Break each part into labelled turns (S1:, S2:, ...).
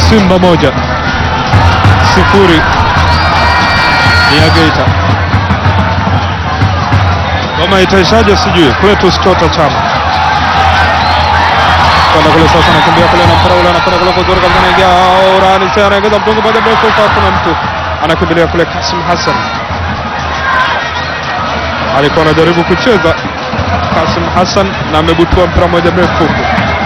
S1: Simba moja sifuri ni ya Geita. Ngoma itaishaje sijui. Cletus Chota Chama kwenda kule sasa, nakimbia kule na mpira ule, anakwenda kule kuzuri kabisa, anaingia urani sasa, anaingiza mtungu moja mrefu, kwa kuna mtu anakimbilia kule. Kasim Hassan alikuwa anajaribu kucheza Kasim Hassan na amebutua mpira moja mrefu huku.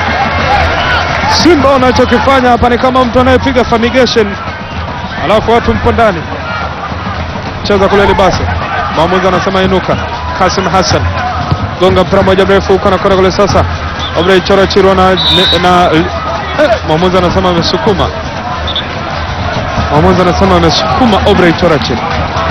S1: Simba wanachokifanya hapa ni kama mtu anayepiga fumigation, alafu watu mpo ndani. Cheza kule Libase, mwamuzi anasema inuka. Kasim Hassan gonga mpira moja mrefu huko, anakwenda kule sasa. Obrey Chora Chirwa na, na eh, mwamuzi anasema amesukuma. Mwamuzi anasema amesukuma Obrey Chora Chirwa.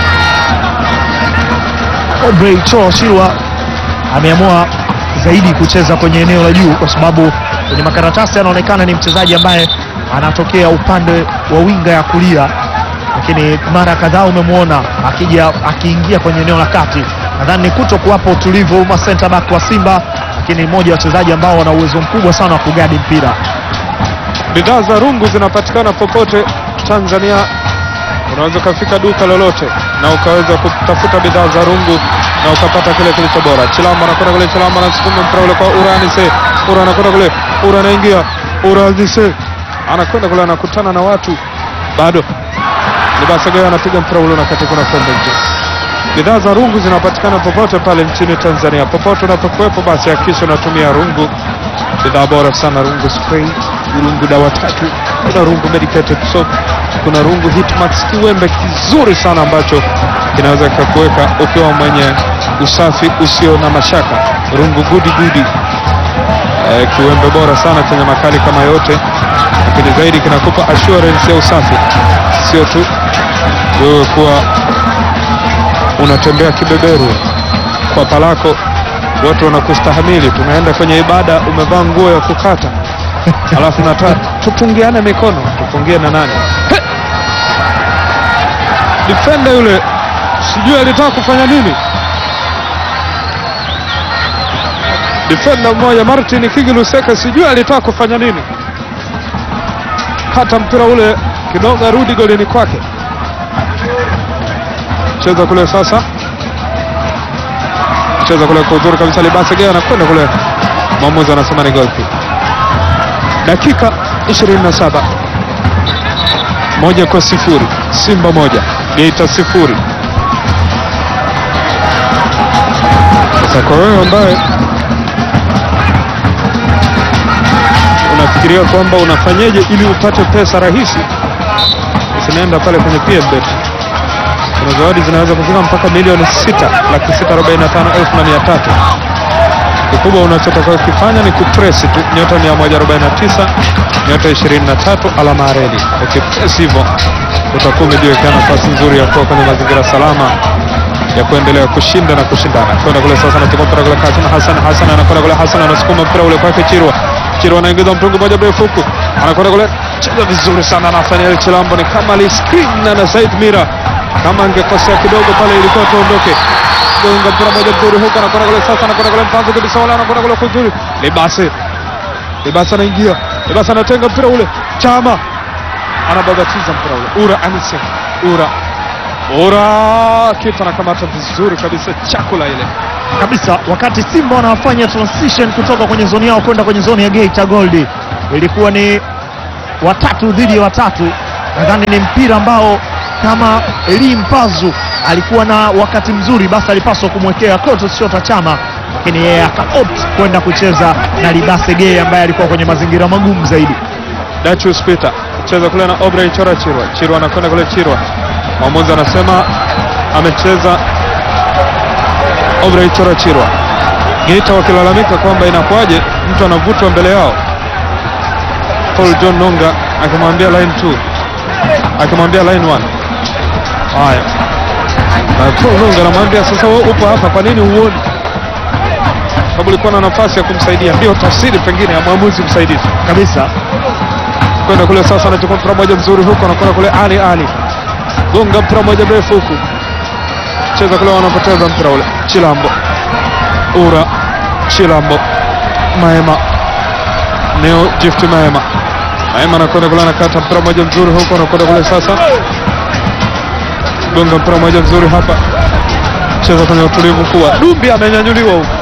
S2: Obrey Choro Chirwa ameamua zaidi kucheza kwenye eneo la juu, kwa sababu kwenye makaratasi anaonekana ni mchezaji ambaye anatokea upande wa winga ya kulia, lakini mara kadhaa umemwona akija akiingia kwenye eneo la kati. Nadhani ni kuto kuwapa utulivu ma center back wa Simba, lakini mmoja wa wachezaji ambao wana uwezo mkubwa sana wa kugadi mpira.
S1: Bidhaa za rungu zinapatikana popote Tanzania. Unaweza ukafika duka lolote na ukaweza kutafuta bidhaa za rungu na ukapata kile kilicho bora. Chilamba anakwenda kule, Chilamba anasukuma mpira ule kwa Uranise. Ura anakwenda kule, Ura anaingia, Uranise anakwenda kule, anakutana na watu bado. Libasagayo anapiga mpira ule unakatika na kwenda nje. Bidhaa za rungu zinapatikana popote pale nchini Tanzania. Popote unapokuwepo, basi hakikisha unatumia rungu, bidhaa bora sana, rungu spray, rungu dawa tatu, kuna rungu medicated soap, kuna rungu Hitmax, kiwembe kizuri sana ambacho kinaweza kikakuweka ukiwa mwenye usafi usio na mashaka. Rungu gudi gudi, eh, kiwembe bora sana chenye makali kama yote, lakini zaidi kinakupa assurance ya usafi, sio tu wewe kuwa unatembea kibeberu kwa palako, watu wanakustahamili. Tumeenda kwenye ibada, umevaa nguo ya kukata, alafu nataka tupungiane mikono. Tupungie na nani? He! Defender yule sijui alitaka kufanya nini. Defender mmoja Martin Kigi Luseka sijui alitaka kufanya nini, hata mpira ule kidogo arudi golini kwake cheza kule sasa, cheza kule kwa uzuri kabisa. Libase Gea anakwenda kule, mwamuzi anasema ni goal kick. Dakika 27 moja kwa sifuri, Simba moja Geita sifuri. Sasa kwa wewe ambaye unafikiria kwamba unafanyeje ili upate pesa rahisi, usinaenda pale kwenye PMBet kuna zawadi zinaweza kufika mpaka milioni sita laki sita arobaini na tano elfu na mia tatu. Kikubwa unachotaka kufanya ni kupresi tu nyota 149 nyota 23 alama ya reli. Ukipresi hivyo utakuwa umejiwekea nafasi nzuri ya kuwa kwenye mazingira salama ya kuendelea kushinda na kushindana. Kwenda kule sasa, anachukua mpira kule Kasim Hassan. Hassan anakwenda kule, Hassan anasukuma mpira ule kwake Chirwa. Chirwa anaingiza mtungu moja mrefu huku, anakwenda kule, cheza vizuri sana Nathaniel Chilambo, ni kama aliscreen na Said Mira kama angekosea kidogo pale ilikuwa tuondoke. Gonga mpira moja mzuri huko, anakwenda kule sasa, anakwenda kule mpango kabisa, wala anakwenda kule kuzuri. Libase, Libase anaingia, Libase anatenga mpira ule, Chama anababatiza mpira ule, Ura Anise, Ura Ura kitu anakamata vizuri kabisa, chakula ile
S2: kabisa wakati Simba wanafanya transition kutoka kwenye zoni yao kwenda kwenye zoni ya Geita Gold, ilikuwa ni watatu dhidi ya watatu. Nadhani ni mpira ambao kama Eli Mpazu alikuwa na wakati mzuri, basi alipaswa kumwekea Clatous Chota Chama, lakini yeye akaopt kwenda kucheza na Libase Geye ambaye alikuwa kwenye mazingira magumu zaidi.
S1: Dachus Peter cheza kule na Obrey Chora Chirwa. Chirwa anakwenda kule Chirwa. Mwamuzi anasema amecheza Obrey Chora Chirwa. Geita wakilalamika kwamba inakuwaje mtu anavutwa mbele yao. Paul John Nonga akimwambia line 2 akimwambia line 1. Haya. Na Paul Nonga anamwambia sasa, wewe upo hapa, kwa nini huoni? Sababu ulikuwa na nafasi ya kumsaidia. Ndio tafsiri pengine ya mwamuzi msaidizi
S2: Kabisa
S1: kwenda kule sasa, anachukua mpira moja mzuri huko, anakwenda kule Ali Ali, gonga mpira moja mrefu huku, cheza kule, wanapoteza mpira ule. Chilambo Ura Chilambo Maema Neo Gift Maema Maema anakwenda kule, anakata mpira moja mzuri huko, anakwenda kule sasa, gonga mpira moja mzuri hapa, cheza kwenye utulivu kuwa Dumbi amenyanyuliwa huko,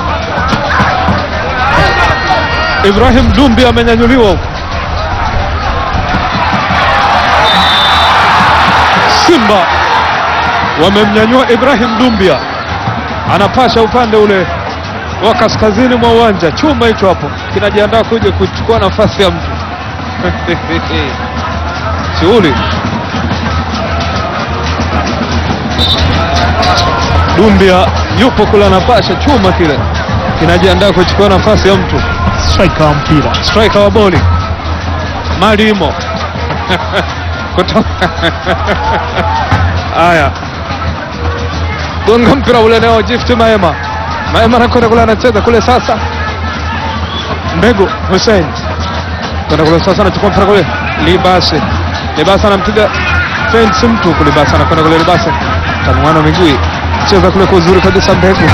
S1: Ibrahim Dumbi amenyanyuliwa huko. Simba wamemnyanyua Ibrahim Dumbia, anapasha upande ule wa kaskazini mwa uwanja. Chuma hicho hapo kinajiandaa kuja kuchukua nafasi ya mtu shughuli. Dumbia yupo kule, anapasha chuma kile kinajiandaa kuchukua nafasi ya mtu.
S2: striker wa mpira
S1: Striker wa boli Malimo kutoka haya, gonga mpira ule nao Gift Maema. Maema anakwenda kule, anacheza kule sasa, Mbegu Hussein kwenda kule sasa, anachukua mpira kule, Libase Libase anampiga fence mtu kule, Libase anakwenda kule, Libase tanuano miguu, cheza kule kwa uzuri kabisa, Mbegu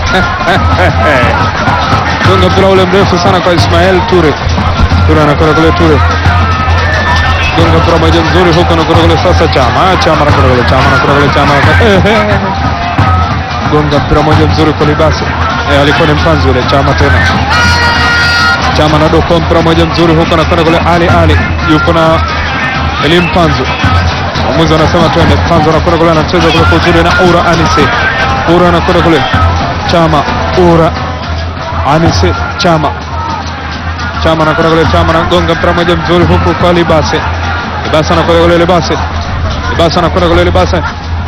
S1: gonga mpira ule mrefu sana kwa Ismael Ture. Ture anakwenda kule, Ture gonga mpira moja mzuri huko, anakwenda kule sasa, Chama Chama anakwenda kule, Chama anakwenda kule, Chama anakwenda- eh, eh. gonga mpira moja mzuri kwa Libase, eh, alikuwa ni mpanzi ule, Chama tena Chama na doko mpira moja mzuri huko, anakwenda kule, Ali Ali yuko na Elim Panzu, mwamuzi anasema twende. Panzu anakwenda kule, anacheza kule kwa uzuri na Ura Anise, Ura anakwenda kule, Chama Ura Anise Chama Chama anakwenda kule, Chama anagonga mpira moja mzuri huku kwa Libase. Libase anakwenda kule, Libase Libase anakwenda kule, Libase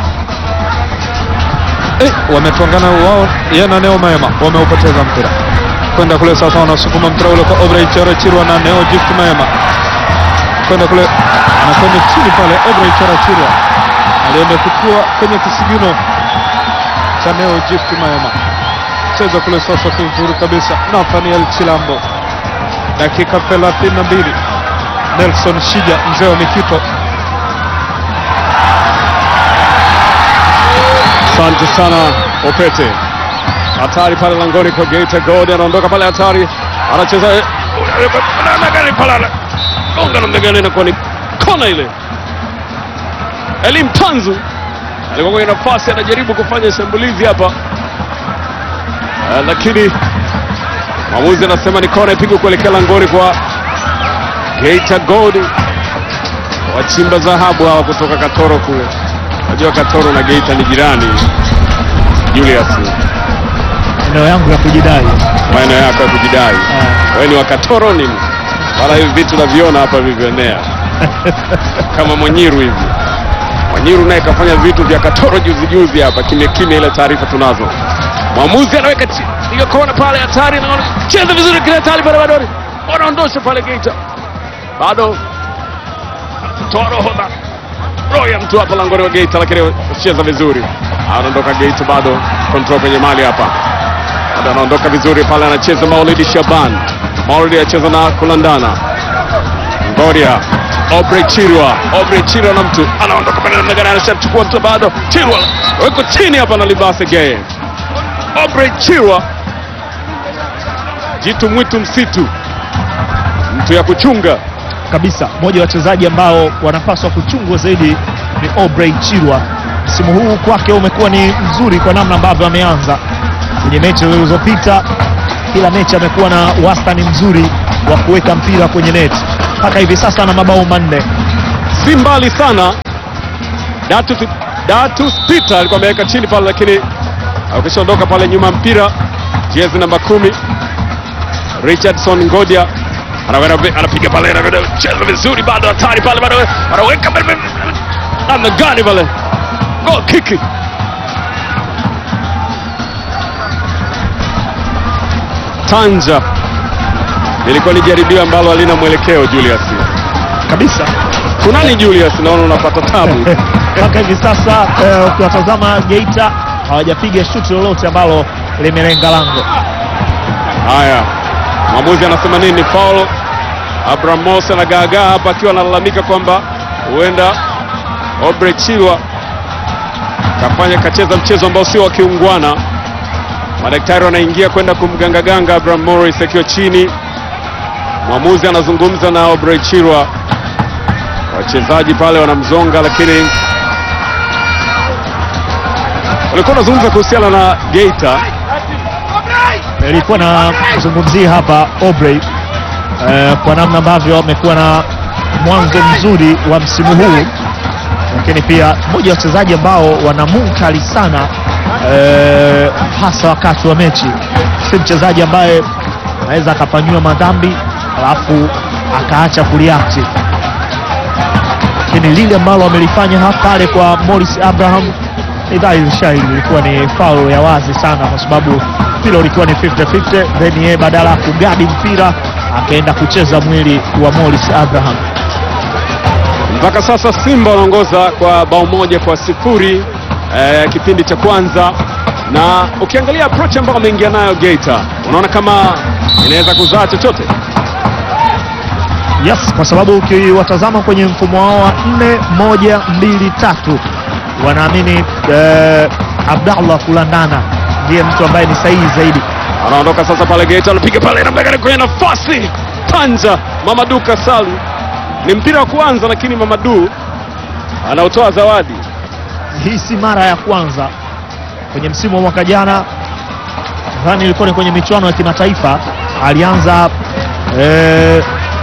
S1: eh, wametwangana wao, yeye na Neo Maema wameupoteza mpira kwenda kule sasa, wanasukuma mpira ule kwa Obrey Chara Chirwa na Neo Gift Maema kwenda kule, anakwenda chini pale. Obrey Chara Chirwa alienda kutua kwenye kisigino cha Neo Gift Maema cheza kule sasa kuzuri kabisa. Nathaniel Chilambo, dakika 32. Nelson Shija, mzee wa Mikito.
S3: Asante sana Opete, hatari pale langoni kwa Geita Gold, anaondoka pale hatari, anacheza namna gani pale, gonga namna gani, inakuwa ni kona ile. Elim Tanzu alikuwa kwenye nafasi, anajaribu kufanya shambulizi hapa Eh, lakini mwamuzi anasema ni kona ipigwe kuelekea langoni kwa Geita Gold, wachimba dhahabu hawa kutoka Katoro kule. Najua Katoro na Geita ni jirani. Julius,
S2: eneo yangu ya kujidai
S3: maeneo yako ya kujidai, wewe ni wa Katoro nini? Wala hivi vitu naviona hapa vilivyoenea kama Mwanyiru hivi. Mwanyiru naye kafanya vitu vya Katoro juzi juzi hapa kimya kimya, ile taarifa tunazo. Mwamuzi anaweka chi- hiyo kona pale, hatari, naona cheza vizuri kile hatari pale, bado wanaondosha pale Geita, bado toa roho na roho ya mtu hapa langoni wa Geita, lakini cheza vizuri, anaondoka Geita, bado control kwenye mali hapa, bado anaondoka vizuri pale, anacheza Maulidi Shaban, Maulidi anacheza na kulandana Ngoria Obre Chirwa, Obre Chirwa na mtu anaondoka pale namna gani, anashachukua mtu bado, Chirwa weko chini hapa na Libase Gay. Obre Chirwa, jitu mwitu msitu, mtu ya kuchunga
S2: kabisa. Mmoja wa wachezaji ambao wanapaswa kuchungwa zaidi ni Obrey Chirwa. Msimu huu kwake umekuwa ni mzuri kwa namna ambavyo ameanza kwenye mechi zilizopita. Kila mechi amekuwa na wastani mzuri wa kuweka mpira kwenye neti. Mpaka hivi sasa ana mabao manne.
S3: si mbali sana. Datus Datus Peter alikuwa ameweka chini pale, lakini akishaondoka pale nyuma mpira, jezi namba kumi Richardson Ngodia anakwenda anapiga pale, anakwenda cheza vizuri, bado hatari pale, bado anaweka pale, pale, namna gani pale, goal kick Tanja, ilikuwa ni jaribio ambalo halina mwelekeo Julius.
S2: Kabisa.
S3: Kunani Julius, naona unapata tabu.
S2: Mpaka hivi sasa eh, ukiwatazama Geita hawajapiga shuti lolote ambalo limelenga lango.
S3: Haya, mwamuzi anasema nini? Foul. Abraham Mose anagaagaa hapa akiwa analalamika kwamba huenda Obre Chilwa kafanya kacheza mchezo ambao sio wa kiungwana. Madaktari wanaingia kwenda kumgangaganga Abraham Morris akiwa chini, Mwamuzi anazungumza na Obrey Chirwa, wachezaji pale wanamzonga, lakini walikuwa wanazungumza kuhusiana na Geita.
S2: Nilikuwa nazungumzia hapa Aubrey eh, kwa namna ambavyo wamekuwa na mwanzo mzuri wa msimu huu, lakini pia mmoja wa wachezaji ambao wana munkali sana eh, hasa wakati wa mechi. Si mchezaji ambaye anaweza akafanyiwa madhambi alafu akaacha kuliakti, lakini lile ambalo wamelifanya hapa pale kwa Morris Abraham ni dhahiri shahiri ilikuwa ni foul ya wazi sana, kwa sababu mpira ulikuwa ni 50-50, then yeye badala ya kugadi mpira akaenda kucheza mwili wa Morris Abraham.
S3: Mpaka sasa Simba wanaongoza kwa bao moja kwa sifuri eh, kipindi cha kwanza, na ukiangalia approach ambayo wameingia nayo Geita, unaona kama inaweza kuzaa chochote.
S2: Yes, kwa sababu ukiwatazama kwenye mfumo wao wa 4 1 2 3 wanaamini eh, Abdallah Kulandana ndiye mtu ambaye ni sahihi zaidi.
S3: Anaondoka sasa pale Geita, anapiga pale namna gani kwenye nafasi tanja. Mamadu Kasalu ni mpira wa kwanza, lakini Mamadu anaotoa zawadi.
S2: Hii si mara ya kwanza kwenye msimu wa mwaka jana, nadhani ilikuwa ni kwenye michuano ya kimataifa. Alianza eh,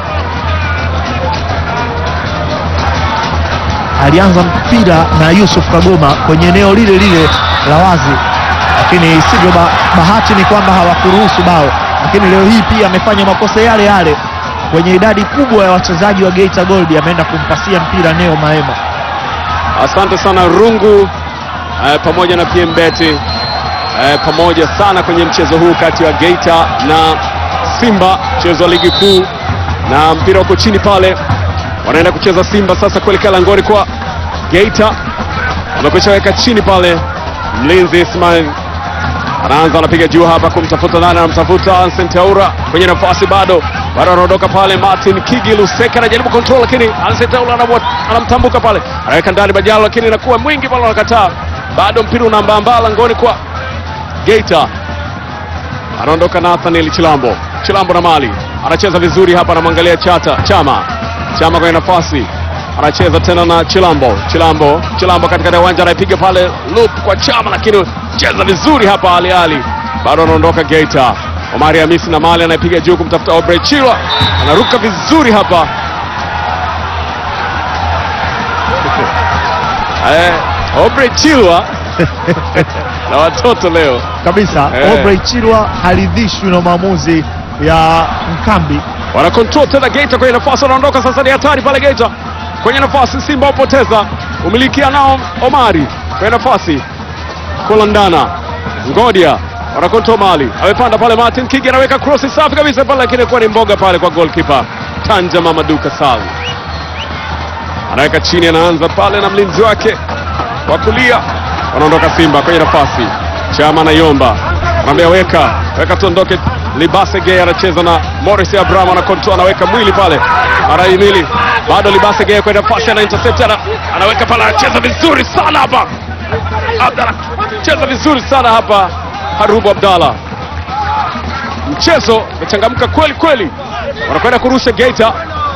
S2: alianza mpira na Yusuf Kagoma kwenye eneo lile lile la wazi, lakini sivyo. Ba, bahati ni kwamba hawakuruhusu bao, lakini leo hii pia amefanya makosa yale yale kwenye idadi kubwa ya wachezaji wa Geita Gold, ameenda kumpasia mpira Neo Maema.
S3: Asante sana Rungu eh, pamoja na PM Beti eh, pamoja sana kwenye mchezo huu kati ya Geita na Simba, mchezo wa ligi kuu, na mpira uko chini pale, wanaenda kucheza Simba sasa kuelekea langoni kwa Geita. Wamekwisha weka chini pale, mlinzi Ismail anaanza anapiga juu hapa kumtafuta nani, anamtafuta Ansent Aura kwenye nafasi, bado bado anaondoka pale. Martin Kigi Luseka anajaribu control, lakini Ansent Aura anamwa- anamtambuka pale, anaweka ndani Bajalo, lakini inakuwa mwingi pale, anakataa. Bado mpira unaambaambaa langoni kwa Geita. Anaondoka Nathaniel Chilambo, Chilambo na mali anacheza vizuri hapa, anamwangalia Chata Chama, Chama kwenye nafasi anacheza tena na Chilambo, Chilambo, Chilambo katikati ya uwanja anaipiga pale loop kwa Chama, lakini cheza vizuri hapa Ali Ali, bado anaondoka Geita. Omari Hamisi na mali anaipiga juu kumtafuta Obrey Chirwa, anaruka vizuri hapa eh, Obrey Chirwa na watoto leo
S2: kabisa
S3: Eh.
S2: Aubrey Chirwa haridhishwi na maamuzi ya Mkambi.
S3: wana control tena Geita kwenye nafasi, wanaondoka sasa, ni hatari pale Geita kwenye nafasi, Simba wapoteza umilikia nao Omari kwenye nafasi, Kolandana Ngodia wana control mali, amepanda pale Martin Kigi anaweka cross safi kabisa pale, lakini kuwa ni mboga pale kwa goalkeeper Tanja Mamadou Kasal, anaweka chini, anaanza pale na mlinzi wake wa kulia, wanaondoka Simba kwenye nafasi, Chama na Yomba anaambia weka weka, tuondoke. Libase Gay anacheza na Morris Abraham, ana control, anaweka mwili pale, anaimili bado. Libase Gay kwenye nafasi, ana intercept, ana, anaweka pale, anacheza vizuri sana hapa, Abdalla cheza vizuri sana hapa, Harubu Abdalla, mchezo umechangamka kweli kweli, wanakwenda kurusha Geita.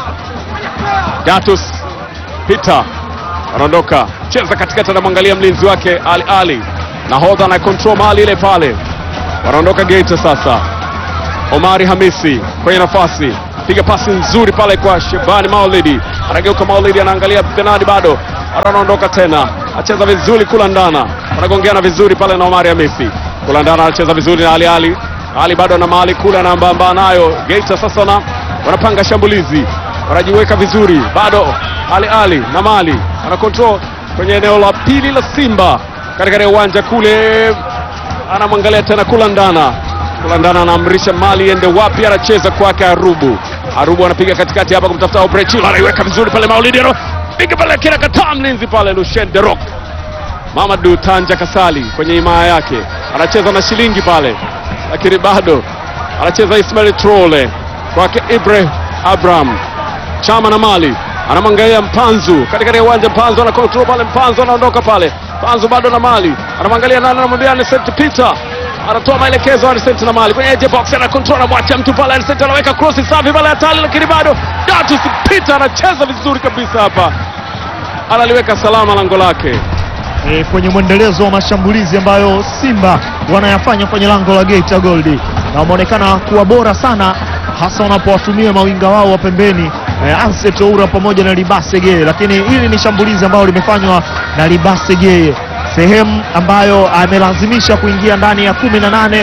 S3: Datus Peter anaondoka cheza katikati, anamwangalia mlinzi wake Ali Ali, nahodha na control mali ile pale, wanaondoka Geita sasa. Omari Hamisi kwenye nafasi, piga pasi nzuri pale kwa Shebani Maulidi, anageuka Maulidi, anaangalia penadi, bado bado anaondoka tena, acheza vizuri Kulandana, wanagongeana vizuri pale na Omari Hamisi. Kulandana anacheza vizuri na Ali Ali, Ali bado na mali kule, anaambamba nayo Geita sasa na wanapanga shambulizi, wanajiweka vizuri, bado Ali Ali na mali ana control kwenye eneo la pili la Simba katika uwanja kule, anamwangalia tena Kulandana Kulandana anaamrisha mali iende wapi, anacheza kwake Arubu. Arubu anapiga katikati hapa kumtafuta Obrechilo, anaiweka vizuri pale Maulidi, piga pale kila kataa mlinzi pale Lucien de Rock. Mamadou Tanja Kasali kwenye himaya yake anacheza na shilingi pale, lakini bado anacheza Ismail Trole kwake Ibre Abraham Chama na mali anamwangalia Mpanzu katikati ya uwanja. Mpanzu ana control pale, Mpanzu anaondoka pale, Mpanzu bado na mali, anamwangalia nani, anamwambia ni St Peter anatoa maelekezo Arsent na mali kwenye edge box, ana control, anamwacha mtu pale. Arsent anaweka cross safi pale hatari, lakini bado Datus Peter anacheza vizuri kabisa hapa, analiweka salama lango lake.
S2: e, kwenye mwendelezo wa mashambulizi ambayo Simba wanayafanya kwenye lango la Geita Gold, na wameonekana kuwa bora sana, hasa wanapowatumia mawinga wao wa pembeni e, Anset Oura pamoja na Libase Geye, lakini hili ni shambulizi ambalo limefanywa na Libase Geye, sehemu ambayo amelazimisha kuingia ndani ya kumi na nane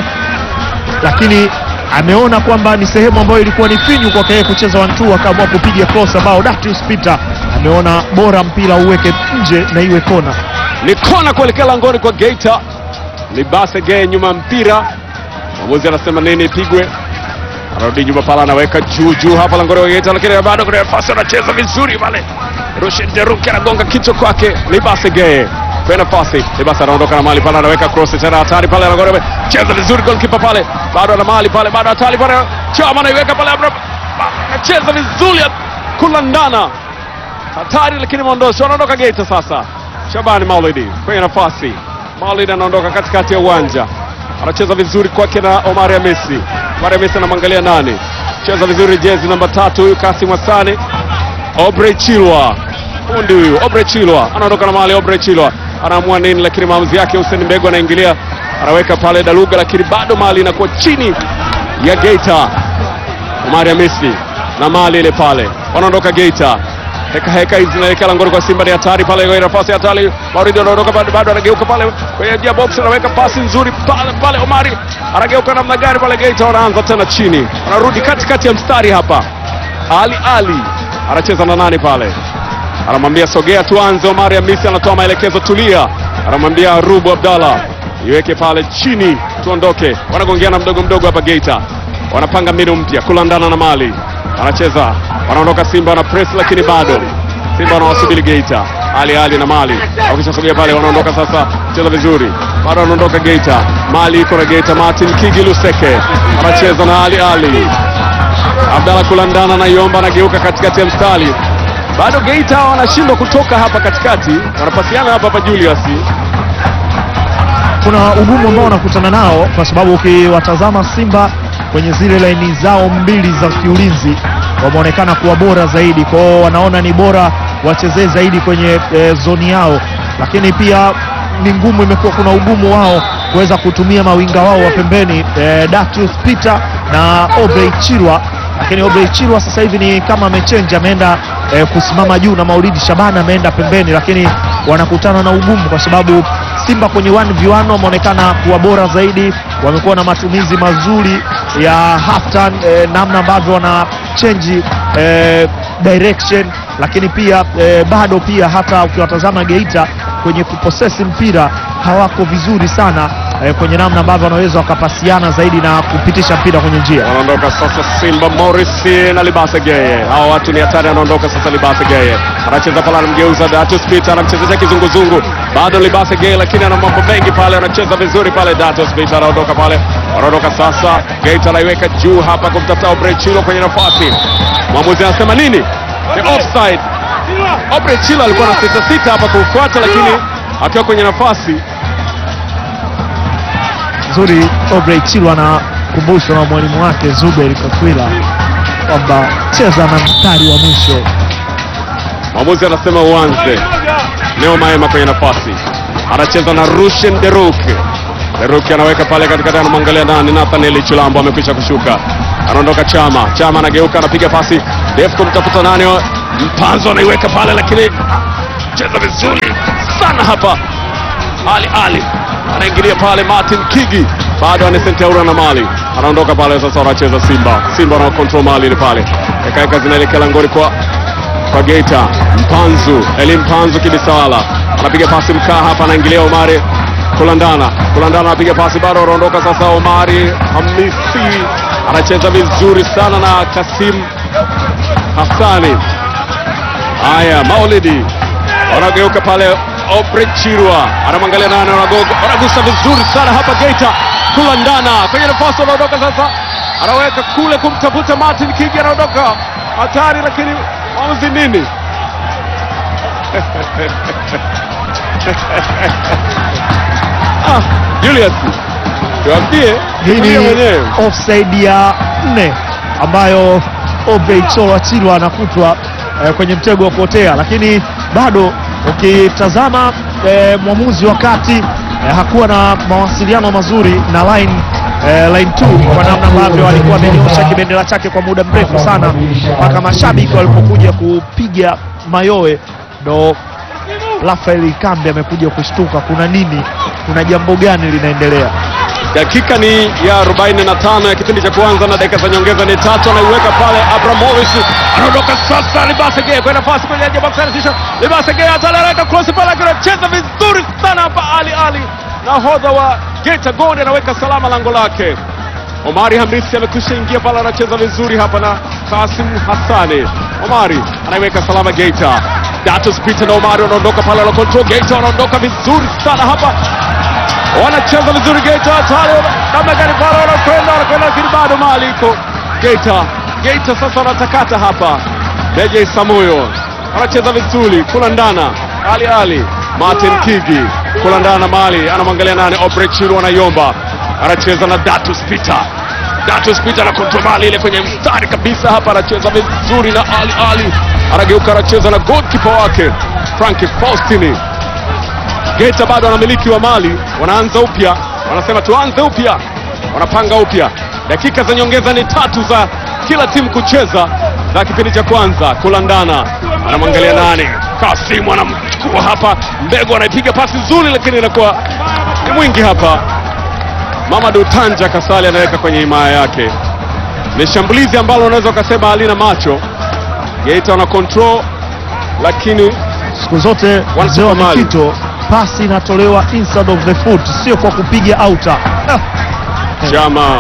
S2: lakini ameona kwamba ni sehemu ambayo ilikuwa ni finyu kwake yeye kucheza wantu, akaamua kupiga cross ambao Datius Peter ameona bora mpira uweke nje na iwe kona.
S3: ni kona kuelekea langoni kwa Geita. Libase Geye nyuma ya mpira, mwamuzi anasema nini ipigwe, anarudi nyuma pale, anaweka juu juu hapa langoni kwa Geita, lakini bado kuna nafasi, anacheza vizuri pale. Rushin Deruki anagonga kichwa kwake Libase Geye kwa nafasi. Libase anaondoka na mali pale, anaweka cross tena hatari pale, langoni cheza vizuri, goalkeeper pale bado ana mali pale, bado hatari pale, Chama anaiweka pale, Abra- anacheza vizuri, kulandana hatari lakini maondosho anaondoka Geita sasa. Shabani Maulidi kwenye nafasi, Maulidi anaondoka katikati ya uwanja, anacheza vizuri kwake na Omari Hamisi. Omari Hamisi anamwangalia nani, cheza vizuri jezi namba tatu huyu Kasim Hassani. Obrey Chilwa fundi huyu, Obrey Chilwa anaondoka na mali. Obrey Chilwa anaamua nini, lakini maamuzi yake Hussein Mbegu anaingilia, anaweka pale Daluga, lakini bado mali inakuwa chini ya Geita. Omari Hamisi na mali ile pale, wanaondoka Geita. Heka heka hizi zinaelekea langoni kwa Simba, ni hatari pale, kwenye nafasi hatari. Mauridi anaondoka bado, bado anageuka pale kwenye njia box, anaweka pasi nzuri pale pale. Omari anageuka namna gani pale? Geita wanaanza tena chini, wanarudi katikati ya mstari hapa. Ali Ali anacheza na nani pale? Anamwambia sogea tuanze. Omari Hamisi anatoa maelekezo, tulia. Anamwambia Rubu Abdallah iweke pale chini, tuondoke. Wanagongeana mdogo mdogo hapa Geita, wanapanga mbinu mpya kulandana na mali anacheza wanaondoka Simba wana press, lakini bado Simba wanawasubiri Geita. Ali Ali na Mali wakishasogea pale, wanaondoka sasa, cheza vizuri, bado wanaondoka Geita. Mali iko na Geita, Martin Kigi Luseke anacheza na Ali Ali Abdalla kulandana na Yomba, anageuka katikati ya mstari, bado Geita wanashindwa kutoka hapa katikati, wanapasiana hapa hapa Julius
S2: Kuna ugumu ambao wanakutana nao, kwa sababu ukiwatazama Simba kwenye zile laini zao mbili za kiulinzi wameonekana kuwa bora zaidi, kwa hiyo wanaona ni bora wachezee zaidi kwenye e, zoni yao, lakini pia ni ngumu, imekuwa kuna ugumu wao kuweza kutumia mawinga wao wa pembeni e, Datius Peter na Obrey Chirwa, lakini Obrey Chirwa sasa hivi ni kama amechenja, ameenda e, kusimama juu na Maulidi Shabana ameenda pembeni, lakini wanakutana na ugumu kwa sababu Simba kwenye 1v1 wameonekana kuwa bora zaidi, wamekuwa na matumizi mazuri ya half turn, eh, namna ambavyo wana change eh, direction, lakini pia eh, bado pia hata ukiwatazama Geita kwenye kuposesi mpira hawako vizuri sana eh, kwenye namna ambavyo wanaweza wakapasiana zaidi na kupitisha mpira kwenye njia.
S3: wanaondoka sasa Simba Morris na Libase Geye. Hawa watu ni hatari, anaondoka sasa Libase Geye. Anacheza pale anamgeuza Datus Peter anamchezesha kizunguzungu. Bado Libase Geye lakini ana mambo mengi pale, anacheza vizuri pale Datus Peter anaondoka pale. Wanaondoka sasa Gate anaiweka juu hapa kumtafuta Obrey Chilo kwenye nafasi. Mwamuzi anasema nini? Ni offside. Obrey Chilo alikuwa na sita sita hapa kufuata, lakini akiwa kwenye nafasi
S2: Nzuri, Obrey Chilwa anakumbushwa na mwalimu wake Zuberi Kakwila kwamba cheza na mstari wa mwisho.
S3: Mwamuzi anasema uanze. Neo Maema kwenye nafasi anacheza na Rushen Deruk. Deruk anaweka pale katikati, anamwangalia nani? Nathaniel Chilambo amekwisha kushuka, anaondoka Chama. Chama anageuka, anapiga pasi ndefu kumtafuta nani? Mpanzo anaiweka pale, lakini cheza vizuri sana hapa. Ali Ali anaingilia pale, Martin Kigi bado anesentaura na mali anaondoka pale. Sasa wanacheza Simba, Simba wana control mali ile pale, ekaeka zinaelekea langoni kwa kwa Geita. Mpanzu Eli Mpanzu Kibisawala anapiga pasi mkaa hapa, anaingilia Omari Kulandana. Kulandana anapiga pasi bado, anaondoka sasa. Omari Hamisi anacheza vizuri sana na Kasim Hassani. Haya, Maulidi wanageuka pale, Obrey Chirwa anamwangalia nani, wanagoga wanagusa vizuri sana hapa Geita. Kulandana kwenye nafasi, anaondoka sasa, anaweka kule kumtafuta Martin Kigi, anaondoka hatari, lakini mwamuzi nini? ah, Julius Tuambie,
S2: Hii
S3: tuambie
S2: ni
S3: mwenyewe.
S2: offside ya nne ambayo Obrey Cholo Chilwa anakutwa eh, kwenye mtego wa kuotea, lakini bado ukitazama eh, mwamuzi wa kati eh, hakuwa na mawasiliano mazuri na line eh, line 2 kwa namna ambavyo alikuwa amenyosha kibendera chake kwa muda mrefu sana mpaka mashabiki walipokuja kupiga mayowe ndo Rafael Kambe amekuja kushtuka, kuna nini? Kuna jambo gani linaendelea?
S3: Dakika ni ya 45 ya kipindi cha kwanza na dakika za nyongeza ni tatu. Anaiweka pale Abramovich, anaondoka sasa. Libasege kwenda pasi kwenye edge box, anatisha Libasege ataleweka cross pale, anacheza vizuri sana hapa. Ali Ali nahodha wa Geita Gold anaweka salama lango lake. Omari Hamisi amekwisha ingia pale, anacheza vizuri hapa na Kasim Hassani. Omari anaiweka salama Geita. Datus Peter na Omari wanaondoka pale, wana control Geita, wanaondoka vizuri sana hapa wanacheza vizuri Geita, hatari namna gani pale, wanakwenda wanakwenda, lakini bado mali iko Geita. Geita sasa wanatakata hapa, Deje Samuyo wanacheza vizuri, kulandana Ali Ali Martin Kigi kulandana mali, anamwangalia nani, Obre Chilu anaiomba, anacheza na Datus Peter. Datus Peter na kontrol mali ile kwenye mstari kabisa hapa, anacheza vizuri na Ali Ali, anageuka anacheza na goalkeeper wake Franki Faustini. Geita bado wanamiliki wa mali, wanaanza upya, wanasema tuanze upya, wanapanga upya. Dakika za nyongeza ni tatu za kila timu kucheza za kipindi cha kwanza. Kulandana anamwangalia nani, Kasimu anamchukua hapa, Mbego anaipiga pasi nzuri, lakini inakuwa ni mwingi hapa. Mamadu Tanja Kasali anaweka kwenye himaya yake. Ni shambulizi ambalo unaweza ukasema halina macho. Geita wana control, lakini
S2: Siku zote mzee wa
S3: mali.
S2: Mikito, pasi inatolewa inside of the foot, sio kwa kupiga outer. Ah,
S3: Chama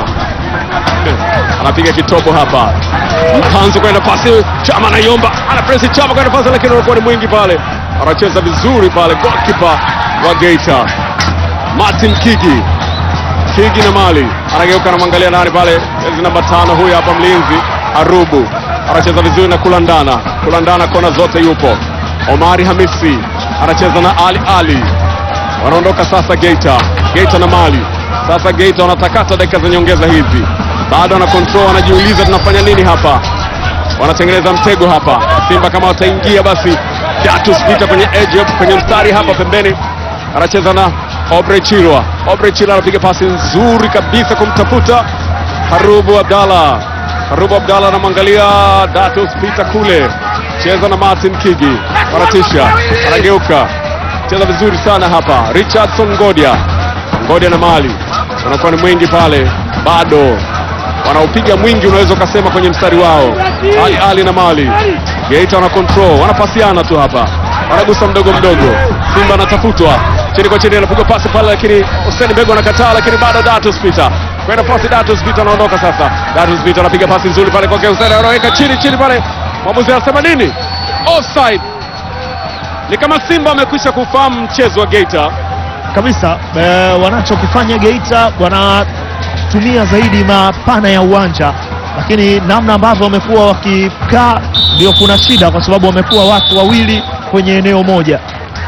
S3: anapiga kitobo hapa, Mpanzu kwenda pasi, Chama anaiomba, ana presi Chama kwenda pasi, lakini unakuwa ni mwingi pale, anacheza vizuri pale, goalkeeper wa Geita Martin Kigi. Kigi na mali anageuka, anamwangalia nani pale, jezi namba tano, huyu hapa mlinzi Arubu anacheza vizuri na kulandana, kulandana kona zote yupo. Omari Hamisi anacheza na Ali Ali wanaondoka sasa Geita, Geita na Mali. Sasa Geita wanatakata dakika za nyongeza hizi, bado wana control, wanajiuliza tunafanya nini hapa, wanatengeneza mtego hapa. Simba kama wataingia basi, Datus Peter kwenye edge kwenye mstari hapa pembeni, anacheza na Obre Chilwa. Obre Chilwa anapiga pasi nzuri kabisa kumtafuta Harubu Abdalla. Harubu Abdalla anamwangalia Datus Peter kule, cheza na Martin Kigi, wanatisha, anageuka cheza vizuri sana hapa Richardson Ngodia, Ngodia na Mali wanakuwa ni mwingi pale, bado wanaupiga mwingi, unaweza ukasema kwenye mstari wao. Ali Ali na Mali, Geita wana control, wanapasiana tu hapa, wanagusa mdogo mdogo. Simba anatafutwa chini kwa chini, anapigwa pasi pale, lakini Hussein Bego anakataa, lakini bado Datus Peter kwenda pasi. Datus Peter anaondoka sasa. Datus Peter anapiga pasi nzuri pale kwake Hussein, anaweka chini chini pale, mwamuzi anasema nini? Offside. Ni kama Simba amekwisha kufahamu mchezo wa Geita.
S2: kabisa eh, wanachokifanya Geita wanatumia zaidi mapana ya uwanja, lakini namna ambavyo wamekuwa wakikaa ndio kuna shida, kwa sababu wamekuwa watu wawili kwenye eneo moja.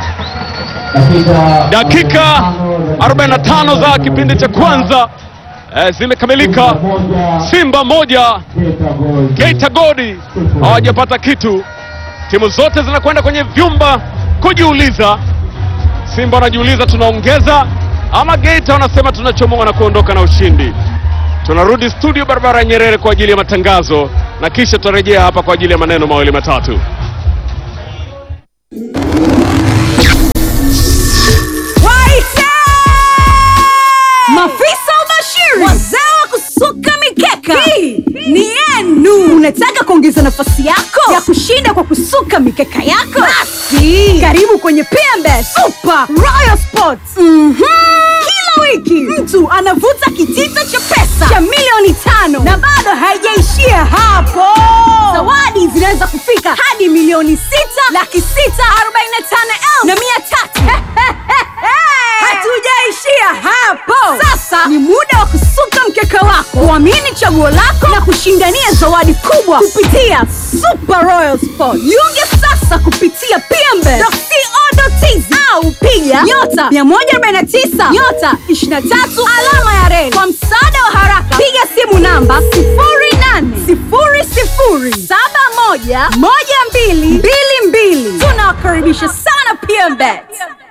S3: Dakika 45 za kipindi cha kwanza eh, zimekamilika. Simba moja Geita Godi hawajapata kitu. Timu zote zinakwenda kwenye vyumba kujiuliza. Simba wanajiuliza tunaongeza ama Geita wanasema tunachomoa na kuondoka na ushindi. Tunarudi studio barabara ya Nyerere kwa ajili ya matangazo na kisha tutarejea hapa kwa ajili ya maneno mawili matatu.
S4: Waite! Mafisa ubashiri, wazee wa kusuka mikeka, hii ni yenu. Unataka kuongeza nafasi yako ya kushinda kwa kusuka mikeka yako? Basi karibu kwenye PMB Super Royal Sports. Mhm. Kila wiki mtu anavuta kitita cha pesa cha milioni tano na bado haijaishia hapo. Zawadi zinaweza kufika hadi milioni sita laki sita arobaini na tano elfu na mia tatu. Hatujaishia hapo. Sasa ni muda wa kusuka mkeka wako, kuamini chaguo lako na kushindania zawadi kubwa kupitia Super Royal Sport. Jiunge sasa kupitia pmbe.co.tz au piga nyota 149 nyota 23 alama ya reli. Kwa msaada wa haraka, piga simu namba 0800711222. Tunawakaribisha sana PMBet.